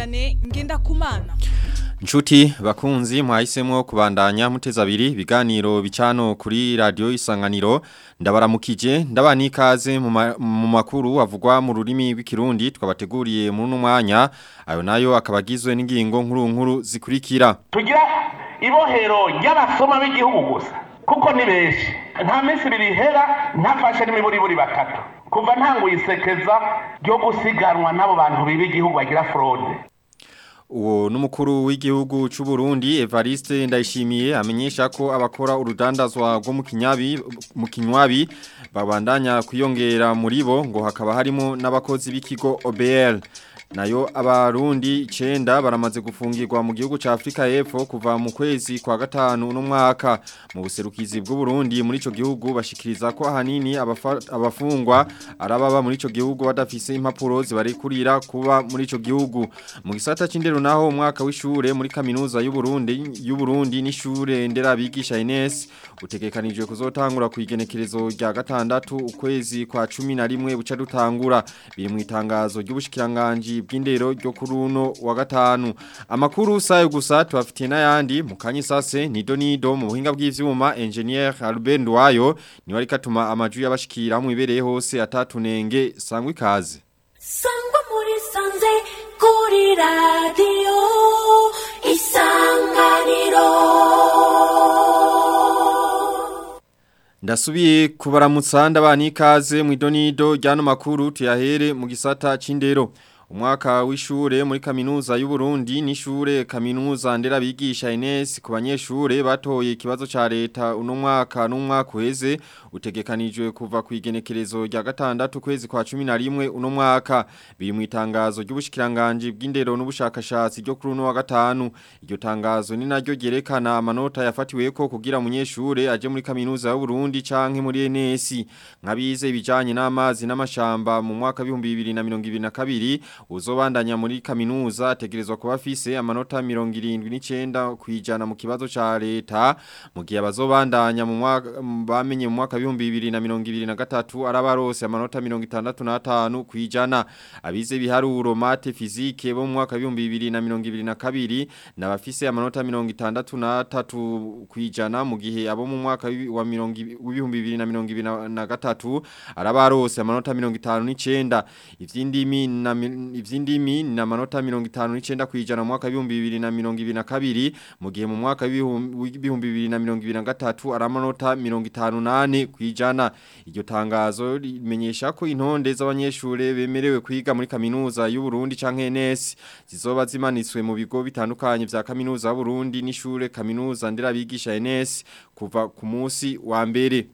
Vianney Ngendakumana Nshuti bakunzi mwahisemo kubandanya muteza abiri biganiro bicano kuri radio isanganiro ndabaramukije ndabani ikaze mu ma- mu makuru avugwa mu rurimi rw'ikirundi twabateguriye muri uno mwanya ayo nayo akabagizwe n'ingingo nkuru nkuru zikurikira tugira ibohero ry'abasoma b'igihugu gusa kuko ni benshi nta minsi ibiri ihera ntafashe n'imiburiburi batatu kuva ntanguye isekeza ryo gusiganwa n'abo bantu biba igihugu bagira forode Uwo n'umukuru w'igihugu c'u Burundi Evariste Ndayishimiye amenyesha ko abakora urudandazwa rwo mu kinyabi mu kinywabi babandanya kwiyongera muri bo ngo hakaba harimo n'abakozi b'ikigo OBL nayo abarundi 9 baramaze gufungirwa mu gihugu ca Afrika y'Epfo kuva mu kwezi kwa gatanu no mwaka mu buserukizi bw'u Burundi muri ico gihugu bashikiriza ko ahanini abafa- abafungwa arababa muri ico gihugu badafise impapuro zibarekurira kuba muri ico gihugu mu gisata c'indero naho umwaka w'ishure muri kaminuza y'u Burundi y'u Burundi n'ishure ndera bigisha Ines utegekanijwe kuzotangura ku igenekerezo rya gatandatu ukwezi kwa 11 buca dutangura biri mu itangazo ry'ubushikiranganje bw'indero ryo kuri uno wa gatanu amakuru sayo gusa tubafitiye n'ayandi mu kanyisase nido nido mu buhinga bw'ivyuma engineer Albert Ndwayo niwe ariko atuma amaju y'abashikira mu ibereye hose atatunenge sangwa ikaze sangwa muri sanze kuri radiyo isanganiro Ndasubiye kubaramutsa ndabani ikaze mu idonido ryano makuru tuyahere mu gisata c'indero. Umwaka w'ishure muri kaminuza y'u Burundi n'ishure kaminuza ndera bigisha Ines ku banyeshure batoye ikibazo ca leta uno mwaka n'umwaka uheze utegekanijwe kuva ku igenekerezo rya gatandatu kwezi kwa 11 uno mwaka biri mu itangazo ry'ubushikiranganje bw'indero n'ubushakashatsi ryo kuri uno wa gatanu iryo tangazo ni naryo ryerekana amanota yafatiweko kugira umunyeshure aje muri kaminuza y'u Burundi canke muri NS nkabize ibijanye n'amazi n'amashamba mu mwaka w'ibihumbi bibiri na mirongo ibiri na kabiri uzobandanya muri kaminuza ategerezwa kuba afise amanota mirongo irindwi n'icenda kwijana mu kibazo ca leta mu gihe abazobandanya mu mwaka m- bamenye mu mwaka w'ibihumbi bibiri na mirongo ibiri na gatatu arabarose amanota mirongo itandatu n'atanu kwijana abize biharuro mate fizike bo mu mwaka w'ibihumbi bibiri na mirongo ibiri na kabiri n'abafise amanota mirongo itandatu n'atatu kwijana mu gihe abo mu mwaka w'ibi- wa mirongo ibi- w'ibihumbi bibiri na mirongo ibiri na- na gatatu arabarose amanota mirongo itanu n'icenda ivy'indimi na mi- ivy'indimi na amanota mirongo itanu n'icenda kwijana mu mwaka w'ibihumbi bibiri na mirongo ibiri na kabiri mu gihe mu mwaka w'ibihumbi w'ibihumbi bibiri na mirongo ibiri na gatatu ari amanota mirongo itanu nane kwijana iryo tangazo rimenyesha ko intonde z'abanyeshure bemerewe kwiga muri kaminuza y'u Burundi canke NS zizoba zimanitswe mu bigo bitandukanye vya kaminuza y'u Burundi n'ishure kaminuza ndera bigisha NS kuva ku munsi wa mbere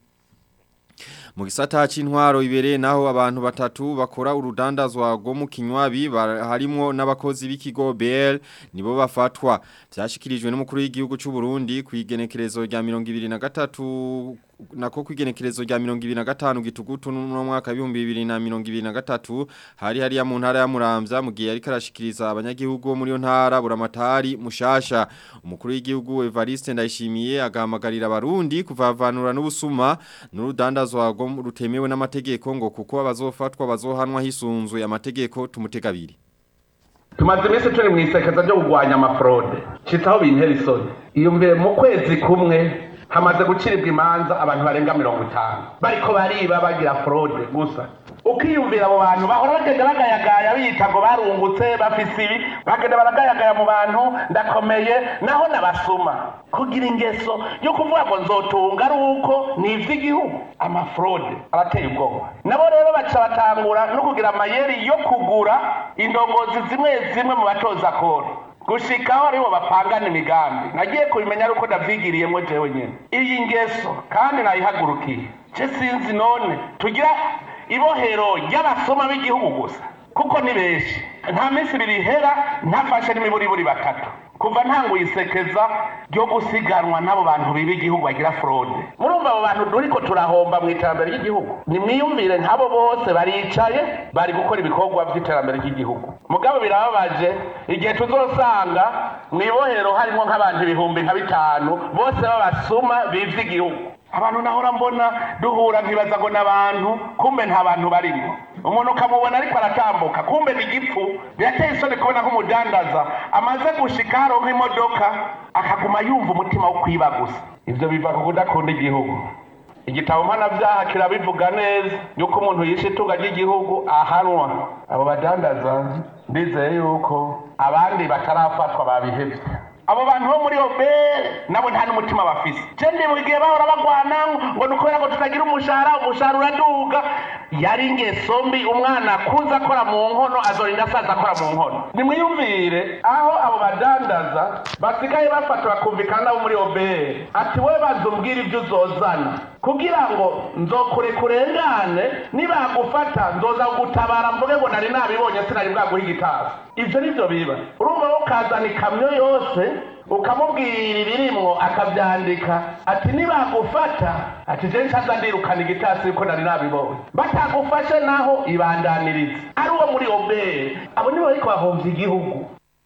mu gisata c'intwaro ibereye naho abantu batatu bakora urudandazwa rwo mu kinywabi ba- harimwo n'abakozi b'ikigo BL nibo bafatwa vyashikirijwe n'umukuru w'igihugu c'u Burundi ku igenekerezo rya 2023 nako ku igenekerezo rya 2025 gitugutu no mwaka w'ibihumbi bibiri na mirongo ibiri na gatatu hari hariya mu ntara ya Muramvya mu gihe yariko arashikiriza abanyagihugu bo muri yo ntara buramatari mushasha umukuru w'igihugu Evariste Ndayishimiye agahamagarira abarundi kuvavanura n'ubusuma n'urudandazwa rwo mu- rutemewe n'amategeko ngo kuko abazofatwa bazohanwa hisunzwe amategeko tumutegabiri tumaze iminsi turi mu isekeza ryo kurwanya amafurode shitsaho bintera isoni iyumvire mu kwezi kumwe hamaze guciribwa imanza abantu barenga mirongo itanu bariko bariba bagira forode gusa ukiyumvira abo bantu bahora bagenda bagayagaya biyita ngo barungutse bafise ibi bagenda baragayagaya mu bantu ndakomeye naho nabasuma kugira ingeso yo kuvuga ngo nzotunga ari uko ni ivy'igihugu amafurode arateye ubwoba nabo rero baca batangura no kugira amayeri yo kugura indongozi zimwe zimwe mu batoza koro gushikaho aribo bapangana imigambi nagiye kubimenya ari uko ndavyigiriyemwo jewe nyene iyi ngeso kandi nayihagurukiye je sinzi none tugira ibohero ry'abasoma b'igihugu gusa kuko ni benshi nta minsi ibiri ihera ntafashe n'imiburiburi batatu kuva ntanguye isekeza ryo gusiganwa n'abo bantu biba igihugu bagira forode murumva abo bantu turiko turahomba mu iterambere ry'igihugu nimwiyumvire nk'abo bose baricaye bari gukora ibikorwa by'iterambere ry'igihugu mugabo birababaje igihe tuzosanga mu ibohero harimo nk'abantu ibihumbi nka bitanu bose b'abasuma bivye igihugu abantu nahora mbona duhura nkibaza ngo n'abantu kumbe nta bantu barimo umuntu ukamubona ariko aratambuka kumbe ni igipfu birateye isoni kubona nk'umudandaza amaze gushika haronka imodoka akaguma yumva umutima wo kwiba gusa ivyo biva ku kudakunda igihugu igitabo mpanabyaha kirabivuga neza yuko umuntu yishe itunga ry'igihugu ahanwa abo badandaza ndizeye yuko abandi batarafatwa babihevye abo bantu bo muri obere nabo nta n'umutima bafise je ndi mu gihe bahora bagwana ngo ni ukubera ngo tutagira umushahara umushahara uraduga yari ingeso mbi umwana akuze akora mu nkono azorinda asaza akora mu nkono nimwiyumvire aho abo badandaza basigaye bafata bakumvikana nabo muri obere ati we bazumbwira ibyo uzozana kugira ngo nzokurekurengane nibagufata nzoza gutabara mvuge ngo nari nabibonye sinari bwaguha igitasi ivyo nivyo biba urumva wo ukazana ikamyo yose ukamubwira ibirimwo akavyandika ati nibagufata ati je ncaza ndirukana igitasi yuko nari nabibonye batagufashe naho ibandaniriza ari uwo muri obere abo nibo bariko bahomvya igihugu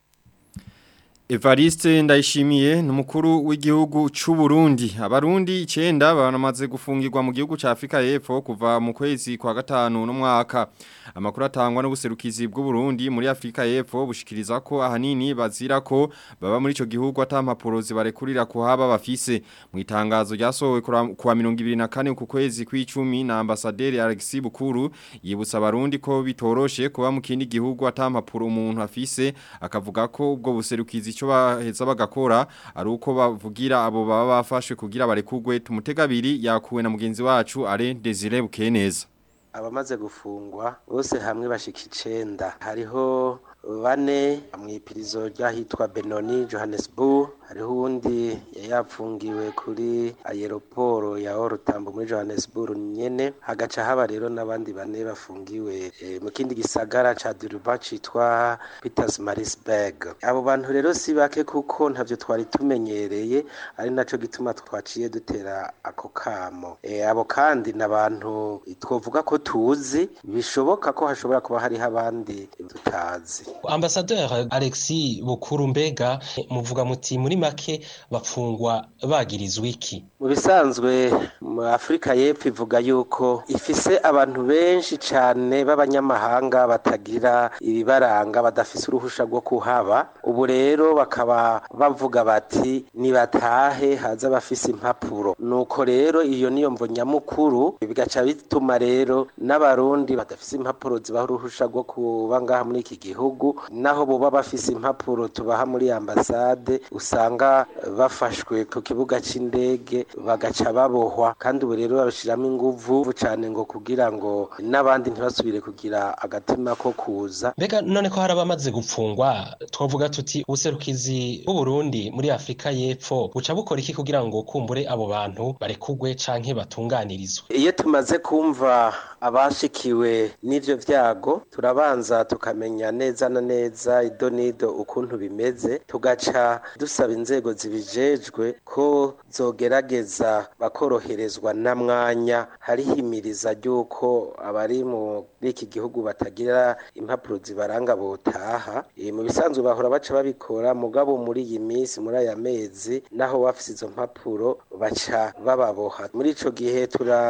Evariste ndayishimiye ni umukuru w'igihugu cy'u Burundi abarundi icyenda baramaze gufungirwa mu gihugu cya Afrika y'Epfo kuva mu kwezi kwa gatanu n'umwaka amakuru atangwa n'ubuserukizi bw'u Burundi muri Afrika y'Epfo bushikiriza ko ahanini bazira ko baba muri ico gihugu atampapuro zibarekurira kuhaba bafise mu itangazo ryasohowe kuwa 2024 ku kwezi kw'icumi na ambasaderi Alexis Bukuru yibutsa abarundi ko bitoroshe kuba mu kindi gihugu atampapuro umuntu afise akavuga ko ubwo buserukizi icyo baheza bagakora ari uko bavugira abo baba bafashwe kugira barekugwe tumutegabiri yakuwe na mugenzi wacu are Desire Bukeneza abamaze gufungwa bose hamwe bashika icenda hariho bane mw'ipirizo ryahitwa Benoni Johannesburg hariho uwundi yapfungiwe kuri aeroporo ya Orutambo muri Johannesburg nyene hagaca haba rero n'abandi bane bafungiwe e, mu kindi gisagara ca Durban citwa Pietersmaritzburg abo bantu rero si bake kuko ntavyo twari tumenyereye ari naco gituma twaciye dutera ako kamo e, abo kandi n'abantu twovuga ko tuzi bishoboka ko hashobora kuba hariho abandi tutazi Ambassadeur Alexis Bukuru mbega muvuga muti muri make bapfungwa bagirizwa iki mu bisanzwe mu Afrika y'Epfo ivuga yuko ifise abantu benshi cane b'abanyamahanga batagira ibibaranga badafise uruhusha rwo kuhaba ubu rero bakaba bavuga bati nibatahe haza bafise impapuro nuko rero iyo niyo mvo nyamukuru bigaca bituma rero n'abarundi badafise impapuro zibaha uruhusha rwo kuba ngaha muri iki gihugu naho boba bafise impapuro tubaha muri ambasade usanga bafashwe ku kibuga c'indege bagaca babohwa kandi ubu rero babishiramo inguvu cane ngo kugira ngo n'abandi ntibasubire kugira agatima ko kuza mbega none ko hari abamaze gupfungwa twavuga tuti ubuserukizi bw'uburundi muri afurika y'epfo buca bukora iki kugira ngo kumbure abo bantu barekugwe canke batunganirizwe iyo tumaze kumva abashikiwe n'ivyo vyago turabanza tukamenya neza na neza ido nido ukuntu bimeze tugaca dusaba inzego zibijejwe ko zogerageza bakoroherezwa na mwanya harihimiriza ry'uko abari muri iki gihugu batagira impapuro zibaranga botaha e, mu bisanzwe bahora baca babikora mugabo muri iyi minsi muri aya mezi naho bafise izo mpapuro baca bababoha muri ico gihe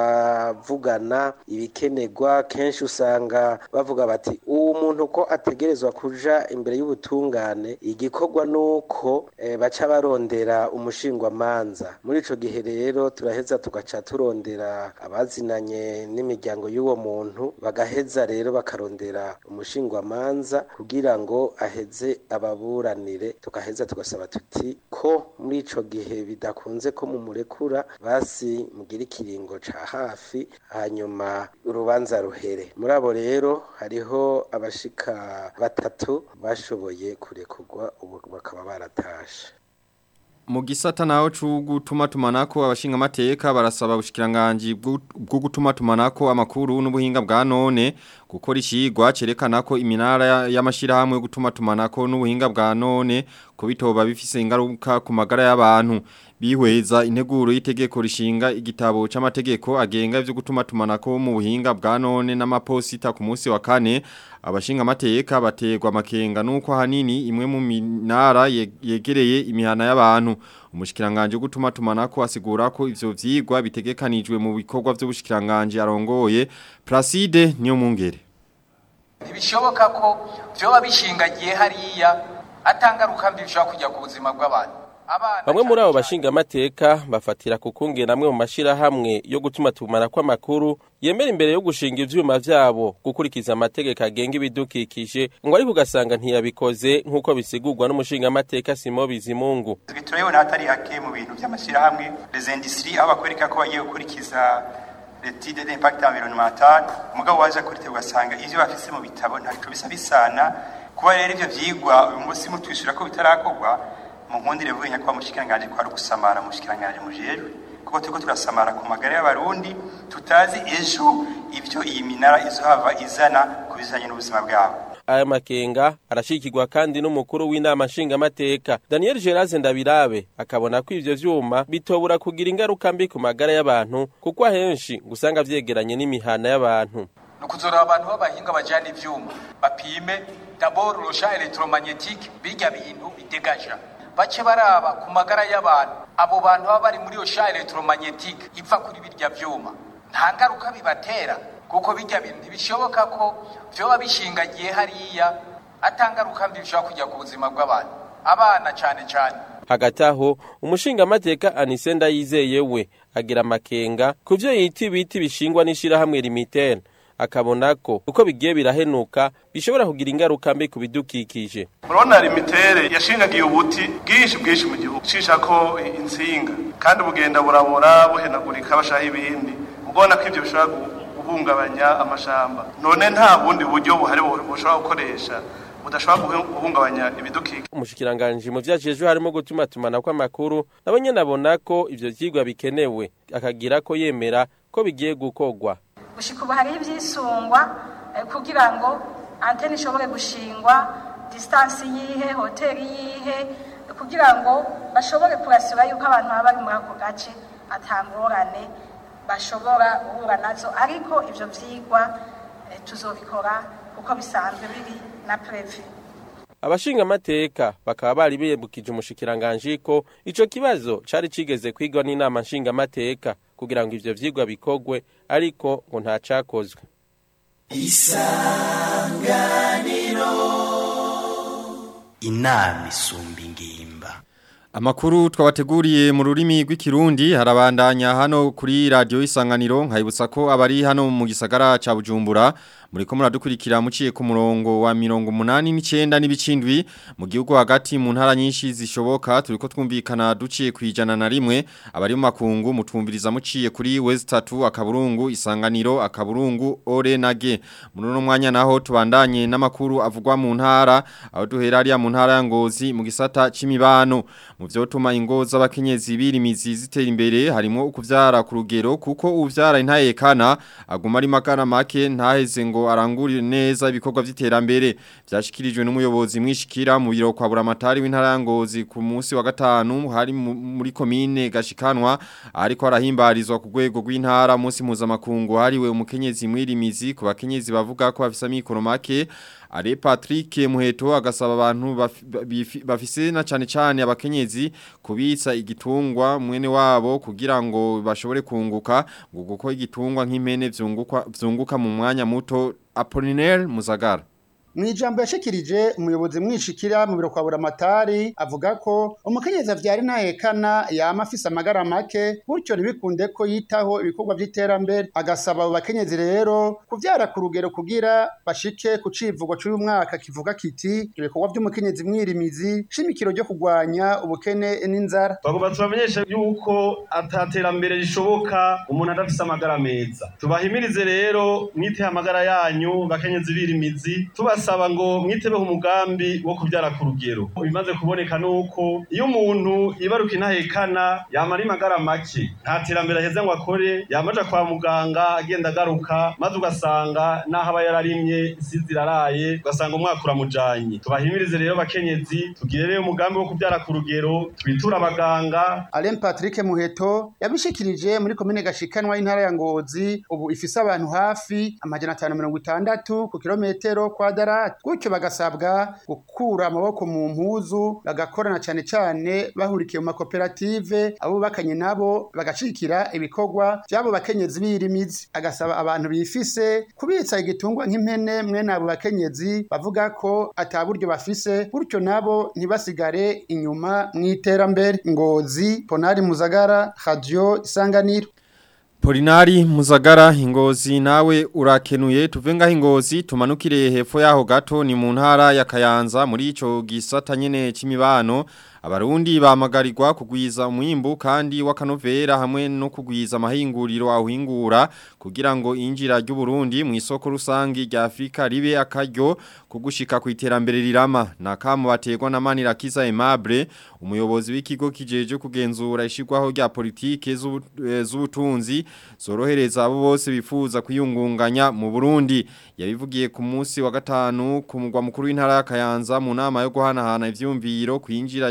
turavugana ibikenerwa kenshi usanga bavuga bati uwo muntu ko ategerezwa kuja imbere y'ubutungane igikorwa nuko e, baca barondera umushingwamanza muri ico gihe rero turaheza tugaca turondera abazinanye n'imiryango y'uwo muntu bagaheza rero bakarondera umushingwamanza kugira ngo aheze ababuranire tukaheza tugasaba tuti ko muri ico gihe bidakunze ko mumurekura basi mugira ikiringo ca hafi hanyuma urubanza ruhere muri abo rero hariho abashika batatu bashoboye kurekurwa ubu bakaba baratashe mu gisata naho c'ugutuma tumanako abashinga amateka barasaba ubushikiranganje bwo gutuma tumanako amakuru n'ubuhinga bwa none gukora ishigwa cerekana ko iminara y'amashirahamwe yo gutuma tumanako n'ubuhinga bwa none ko bitoba bifise ingaruka ku magara y'abantu bihweza integuro y'itegeko rishinga igitabo c'amategeko agenga ivyo gutuma tumanako mu buhinga bwa none n'amaposita ku munsi wa kane abashinga amateka bategwa makenga nuko hanini imwe mu minara yegereye imihana y'abantu umushikiranganje gutuma tumanako asigura ko ivyo vyigwa bitegekanijwe mu bikorwa vy'ubushikiranganje arongoye Placide niyo mungere ntibishoboka ko vyoba bishingagiye hariya atangaruka mbi bishobora kujya ku buzima bw'abantu bamwe muri abo bashinga amateka bafatira ku kungena amwe mu mashirahamwe yo gutuma tumana kw'amakuru yemera imbere yo gushinga ivyuma vyabo gukurikiza amategeko agenga ibidukikije ngo ariko ugasanga ntiyabikoze nk'uko bisigurwa n'umushinga amateka Simo Bizimungu turabibona hatari hake mu bintu by'amashyirahamwe les industries aho bakwereka ko bagiye gukurikiza l'étude d'impact environnemental umugabo waje kurite ugasanga ivyo bafise mu bitabo ntaco bisa bisana kuba rero ivyo vyigwa uyu munsi mutwishyura ko bitarakorwa mu nkundire vuye nyakwa mushikiranganje kwari gusamara mushikiranganje mujejwe kuko turiko turasamara ku magara y'abarundi tutazi ejo ivyo iyi minara izohava izana ku bijanye n'ubuzima bwabo aya makenga arashikirwa kandi n'umukuru w'inama nshingamateka Daniel Geraze Ndabirabe akabona ko ivyo vyuma bitobura kugira ingaruka mbi ku magara y'abantu kuko ahenshi gusanga vyegeranye n'imihana y'abantu nukuzora abantu b'abahinga bajana ivyuma bapime d'abord le champ électromagnétique bijya bintu bidegaja bace baraba ku magara y'abantu abo bantu baba bari muri iyo champ électromagnétique iva kuri birya vyuma nta ngaruka bibatera kuko bijya bintu ntibishoboka ko vyoba bishingagiye hariya atangaruka mbi bishobora kujya ku buzima bw'abantu abana cane cane hagati aho umushinga amateka Anise Ndayizeye we agira amakenga ku vyo yita ibiti bishingwa n'ishirahamwe Limitel akabona ko uko bigiye birahenuka bishobora kugira ingaruka mbi ku bidukikije murabona limitere yashingagiye ubuti bwinshi bwinshi mu gihugu cisha ko insinga kandi bugenda burabura buhenagurika bashaho ibindi ubona ko ivyo bishobora guhungabanya amashamba none nta bundi buryo buhari bushobora gukoresha budashobora guhungabanya ibidukikije umushikiranganje mu vyajejwe harimo gutuma tumana kw'amakuru nabo nyene abona ko ivyo vyigwa bikenewe akagira ko yemera ko bigiye gukorwa gushika ubu hariho ivyisungwa kugira ngo antene ishobore gushingwa distance yihe hoteli yihe kugira ngo bashobore kurasura yuko abantu baba bari muri ako gace atangorane bashobora guhura nazo ariko ivyo vyigwa tuzobikora uko bisanzwe biri na prevu abashinga amateka bakaba bari biyebukije umushikiranganje ko ico kibazo cari cigeze kwigwa n'inama nshinga amateka kugira ngo ivyo vyigwa bikogwe ariko ngo nta cakozwe isanganiro inama isumba ingimba Amakuru twabateguriye mu rurimi rw'ikirundi harabandanya hano kuri radio isanganiro nkayibutsa ko abari hano mu gisagara ca Bujumbura muriko muradukurikira muciye ku murongo wa 89 n'ibicindwi mu gihugu hagati mu ntara nyinshi zishoboka turiko twumvikana duciye kwijana na rimwe abari mu makungu mutumviriza muciye kuri West 3 akaburungu isanganiro akaburungu ore nage muri no mwanya naho tubandanye n'amakuru avugwa mu ntara aho duhera ari mu ntara ya Ngozi mu gisata c'imibano mu vyotuma ingo z'abakenyezi birimizi zitera imbere harimo ukuvyara ku rugero kuko uvyara intayekana aguma ari magana make ntaheze ngo arangurire neza ibikorwa vy'iterambere vyashikirijwe n'umuyobozi mwishikira mu biro kwa buramatari w'intara ya Ngozi ku munsi wa gatanu hari muri komine gashikanwa ariko arahimbarizwa ku rwego rw'intara munsi mpuzamakungu hariwe umukenyezi mwirimizi ku bakenyezi bavuga ko bafise amikoro make Are Patrick Muheto agasaba abantu bafise na cane cane abakenyezi kubitsa igitungwa mwene wabo kugira ngo bashobore kunguka ngo guko igitungwa nk'impene vyunguka vyunguka mu mwanya muto Apollinaire Muzagara Mwijambo yashikirije umuyobozi mwishikira mu biro kwa buramatari avuga ko umukenyezi avyara intahekana yama afise amagara make gutyo ntibikunde ko yitaho ibikorwa vy'iterambere agasaba abo bakenyezi rero kuvyara ku rugero kugira bashike ku civugo c'uyu mwaka kivuga kiti ibikorwa vy'umukenyezi mwirimizi shimikiro ryo kugwanya ubukene n'inzara bagomba tubamenyeshe yuko ataterambere rishoboka umuntu adafise amagara meza tubahimirize rero mwiteho amagara yanyu bakenyezi birimizi tubas basaba ngo mwitebeho umugambi wo kubyara ku rugero bimaze kuboneka nuko iyo umuntu yibaruka intahekana yamara imagara make nta terambere aheze ngo akore yamaja kwa muganga agenda agaruka maze ugasanga n'aho aba yararimye isi ziraraye ugasanga umwaka uramujanye tubahimirize rero bakenyezi tugire rero umugambi wo kubyara ku rugero twiture abaganga Alain Patrick Muheto yabishikirije muri komine gashikanwa y'intara ya Ngozi ubu ifise abantu hafi amajana 560 ku kilometero kwadara amatati gutyo bagasabwa gukura amaboko mu mpuzu bagakorana cyane cyane bahurikiye mu makoperative abo bakanye nabo bagashikira ibikorwa by'abo bakenyezi birimizi agasaba abantu bifise kubitsa igitungwa nk'impene mwene abo bakenyezi bavuga ko ataburyo bafise gutyo nabo ntibasigare inyuma mu iterambere ngozi ponari muzagara radio isanganiro Polinari Muzagara ingozi nawe urakenuye tuvenga ingozi tumanukire hepfo yaho gato ni mu ntara ya Kayanza muri ico gisata nyene c'imibano abarundi bamagarirwa kugwiza umwimbu kandi wakanovera hamwe no kugwiza amahinguriro ahingura kugira ngo injira ry'u Burundi mu isoko rusangi rya Afrika ribe akaryo kugushika ku iterambere rirama nakamu bategwa na Manira Kiza Aimable umuyobozi w'ikigo kijeje kugenzura ishirwaho rya politike z'ubutunzi zorohereza abo bose bifuza kwiyungunganya mu Burundi yabivugiye ku munsi wa gatanu ku mugwa mukuru w'intara ya Kayanza mu nama yo guhanahana ivyumviro kwinjira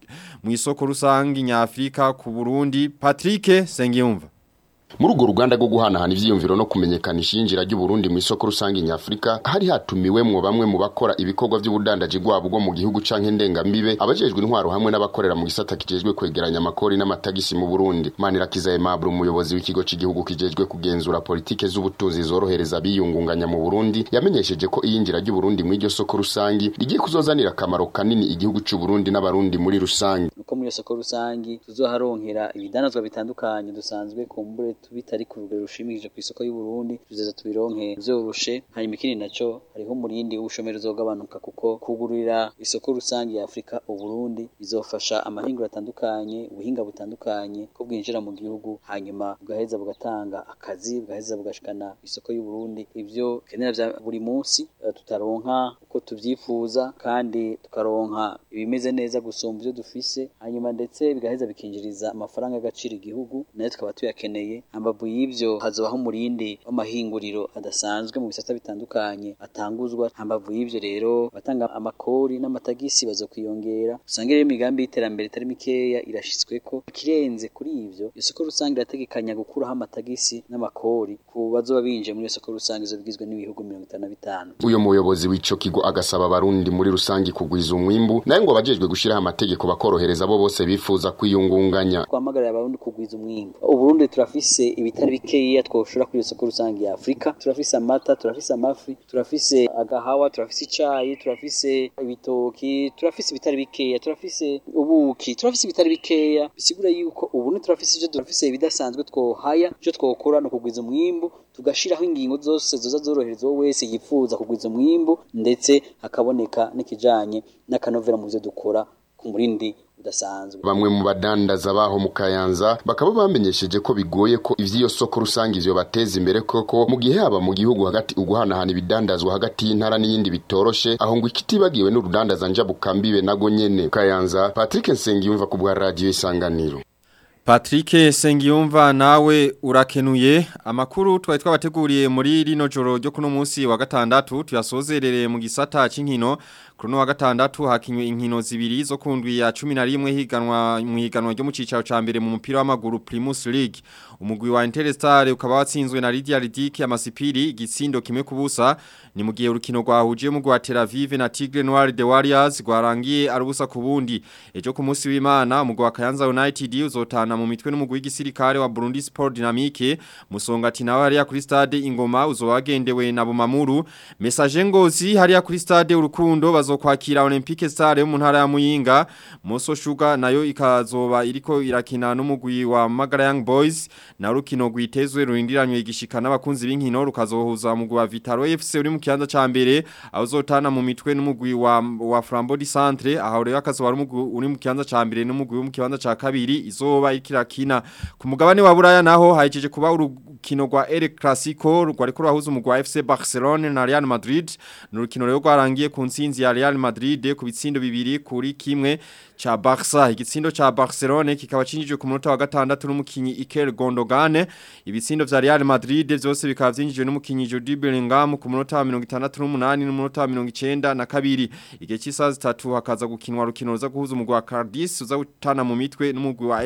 mu isoko rusangi nyafrika ku Burundi Patrick Sengiyumva muri urwo ruganda rwo guhanahana ivyiyumviro no kumenyekanisha iyinjira ry'uburundi mu isoko rusange nyafurika hari hatumiwemwo bamwe mu bakora ibikorwa by'ubudandaji bwabo bwo mu gihugu canke ndengambibe abajejwe intwaro hamwe n'abakorera mu gisata kijejwe kwegeranya amakori n'amatagisi mu burundi manirakiza aimable umuyobozi w'ikigo cy'igihugu kijejwe kugenzura politike z'ubutunzi zorohereza abiyungunganya mu burundi yamenyesheje ko iyinjira ry'uburundi mu iryo soko rusangi rigiye kuzozanira akamaro kanini igihugu c'uburundi n'abarundi muri rusangi uko muri iyo soko rusangi tuzoharonkera ibidanazwa bitandukanye dusanzwe kumbure bitari ku rugero rushimishije ku isoko y'u Burundi tuzeza tubironke vyoroshe hanyuma ikindi naco hariho umurindi w'ubushomeri uzogabanuka kuko kugurira isoko rusange ya Afrika u Burundi bizofasha amahinguro atandukanye ubuhinga butandukanye ko bwinjira mu gihugu hanyuma bugaheza bugatanga akazi bugaheza bugashikana isoko y'u Burundi ivyo kenera vya buri munsi uh, tutaronka uko tuvyifuza kandi tukaronka ibimeze neza gusumba ivyo dufise hanyuma ndetse bigaheza bikinjiriza amafaranga y'agaciro igihugu nayo tukaba tuyakeneye ambavu y'ivyo hazobaho umurindi w'amahinguriro adasanzwe mu bisata bitandukanye atanguzwa ambavu y'ivyo rero batanga amakori n'amatagisi bazokwiyongera usange rero imigambi y'iterambere itari mikeya irashitsweko kirenze kuri ivyo isoko rusange irategekanya gukuraho amatagisi n'amakori ku bazoba binjiye muri iyo soko rusange izo bigizwe n'ibihugu mirongo itanu na bitanu uyo muyobozi w'ico kigo agasaba abarundi muri rusange kugwiza umwimbu naye ngo abajejwe gushiraho amategeko bakorohereza abo bose bifuza kwiyungunganya twamagarira abarundi kugwiza umwimbu uburundi turafise ibitari bikeya twoshora kuri iyo soko rusange ya Afrika turafise amata turafise amafi turafise agahawa turafise icayi turafise ibitoki turafise ibitari bikeya turafise ubuki turafise ibitari bikeya bisigura yuko ubu turafise ivyo turafise ibidasanzwe twohaya ivyo twokora no kugwiza umwimbu tugashiraho ingingo zose zoza zorohereza uwo wese yifuza kugwiza umwimbu ndetse hakaboneka n'ikijanye n'akanovera mu byo dukora ku murindi udasanzwe bamwe mu badandaza baho mu kayanza bakaba bamenyesheje ko bigoye ko ivy'iyo soko rusange ivyo bateza imbere koko mu gihe haba mu gihugu hagati uguhanahana ibidandazwa hagati y'intara n'iyindi bitoroshe aho ngo ikitibagiwe n'urudandaza njabukambibe nago nyene kayanza Patrick Nsengiyumva ku bwa radio isanganiro Patrick Sengiyumva nawe urakenuye amakuru twari twabateguriye muri rino joro ryo kuno munsi wa gatandatu tuyasozerere mu gisata c'inkino kuno wa gatandatu hakinywe inkino zibiri zo kundwi ya 11 higanwa mu higanwa ryo mu cicaro ca mbere mu mupira w'amaguru Primus League umugwi wa Interstar ukaba watsinzwe na Lydia Ridiki amasipiri igitsindo kimwe kubusa ni mu gihe urukino rwahuje mu rwa Tel Aviv na Tigre Noir de Warriors rwarangiye arubusa kubundi ejo ku munsi w'Imana umugwi wa Kayanza United uzotana mu mitwe n'umugwi w'igisirikare wa Burundi Sport Dynamique musongati nawe hariya kuri stade Ingoma uzowagendewe na Bumamuru message ngozi hariya kuri stade urukundo bazokwakira Olympique Stars yo mu ntara ya Muyinga Moso Sugar nayo ikazoba iriko irakina n'umugwi wa Magara Young Boys na rukino rwitezwe rurindiranywe igishika n'abakunzi b'inkino rukazohuza umugwi wa Vitaro FC uri mu kibanza ca mbere aho uzotana mu mitwe n'umugwi wa wa Flambeau du Centre aho rero akazoba umugwi uri mu kibanza ca mbere n'umugwi wo mu kibanza ca kabiri izoba ikirakina ku mugabane wa Buraya naho hajeje kuba urukino rwa El Clasico rwari ko rahuza umugwi wa FC Barcelona na Real Madrid n'urukino rero rwarangiye ku nsinzi ya Real Madrid ku bitsindo bibiri kuri kimwe cha Barca igitsindo cha Barcelona kikaba cinjije ku munota wa gatandatu n'umukinyi Iker Gundogan ibitsindo vya Real Madrid vyose bikaba vyinjijwe n'umukinyi Jude Bellingham ku munota wa 68 n'umunota wa 90 na kabiri igihe cy'isaha zitatu hakaza gukinwa rukino ruza guhuza umugwi wa Cadiz uza gutana mu mitwe n'umugwi wa FC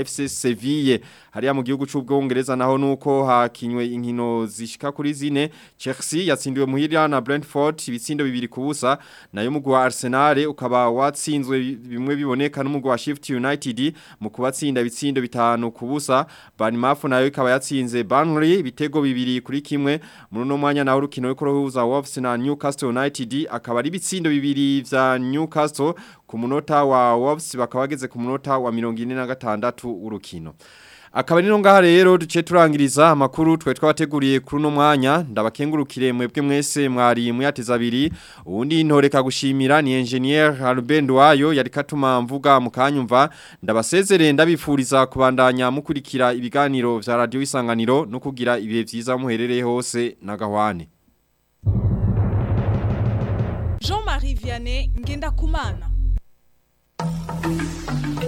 Seville hariya mu gihugu c'ubwongereza naho nuko hakinywe inkino zishika kuri zine Chelsea yatsindiwe muhira na Brentford ibitsindo bibiri kubusa nayo mugwa wa Arsenal ukaba watsinzwe bimwe biboneka n'umugwa wa Shift United mu kubatsinda ibitsindo bitanu kubusa Bournemouth nayo ikaba yatsinze Burnley ibitego bibiri kuri kimwe muri no mwanya naho rukino rwo kuruhuza Wolves na Newcastle United akaba ari ibitsindo bibiri vya Newcastle ku munota wa Wolves bakaba bageze ku munota wa 46 w'urukino Akaba nino ngaha rero duce turangiriza amakuru twe twabateguriye kuri no mwanya ndabakengurukire mwebwe mwese mwari muyateza abiri ubundi ntoreka gushimira ni engineer Albert Wayo yari katuma mvuga mukanyumva ndabasezerere ndabifuriza kubandanya mukurikira ibiganiro vya radio isanganiro no kugira ibihe vyiza muherereye hose na gahwane Jean-Marie Vianney Ngenda Kumana